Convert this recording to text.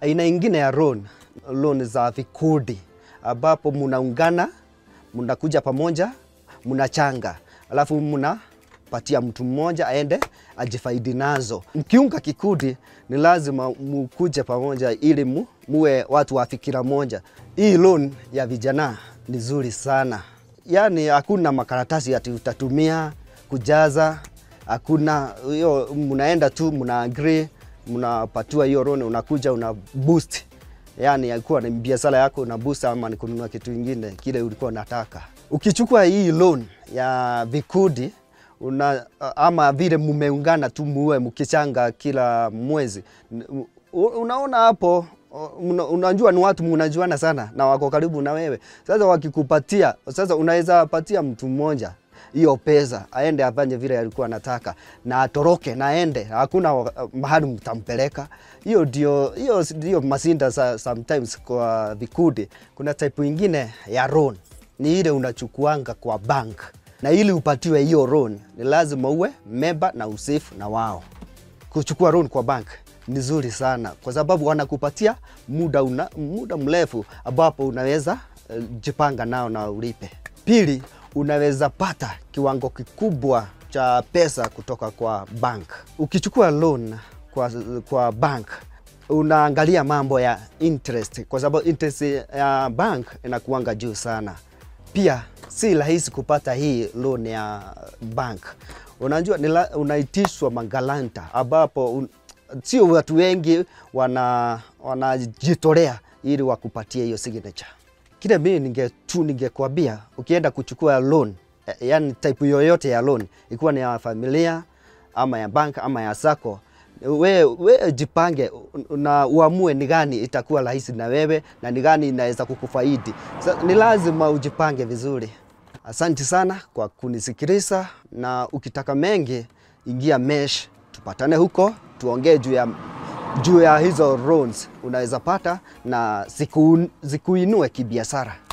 Aina ingine ya loan, loan za vikundi ambapo munaungana, munakuja pamoja, munachanga, alafu munapatia mtu mmoja aende ajifaidi nazo. Mkiunga kikundi, ni lazima mukuje pamoja ili mu, muwe watu wa fikira moja. Hii loan ya vijana ni nzuri sana, yaani hakuna makaratasi ati utatumia kujaza, hakuna hiyo, mnaenda tu mna agree, mnapatiwa hiyo loan, unakuja una boost yani alikuwa ni biashara yako una boost ama ni kununua kitu kingine kile ulikuwa unataka. Ukichukua hii loan ya vikundi una, ama vile mumeungana tu muwe mkichanga kila mwezi, unaona hapo una, unajua ni watu mnajuana sana na wako karibu na wewe. Sasa wakikupatia, sasa unaweza patia mtu mmoja hiyo pesa aende afanye vile alikuwa anataka na atoroke na aende, hakuna mahali mtampeleka. Hiyo ndio hiyo ndio masinda sa, sometimes kwa vikundi. Kuna type ingine ya loan ni ile unachukuanga kwa bank, na ili upatiwe hiyo loan ni lazima uwe member na usafe na wao. Kuchukua loan kwa bank ni nzuri sana kwa sababu wanakupatia muda, una, muda mrefu ambapo unaweza uh, jipanga nao na ulipe. Pili, unaweza pata kiwango kikubwa cha pesa kutoka kwa bank. Ukichukua loan kwa, kwa bank unaangalia mambo ya interest, kwa sababu interest ya bank inakuanga juu sana. Pia si rahisi kupata hii loan ya bank. Unajua unaitishwa magalanta, ambapo un, sio watu wengi wanajitolea wana ili wakupatie hiyo signature. Kile mimi ninge tu ningekwambia ukienda kuchukua loan, yani type yoyote ya loan, ikiwa ni ya familia ama ya bank ama ya sako, we, we jipange na uamue ni gani itakuwa rahisi na wewe na ni gani inaweza kukufaidi. So, ni lazima ujipange vizuri. Asante sana kwa kunisikiliza, na ukitaka mengi ingia Mesh, tupatane huko tuongee juu ya juu ya hizo loans unaweza pata na zikuinue kibiashara.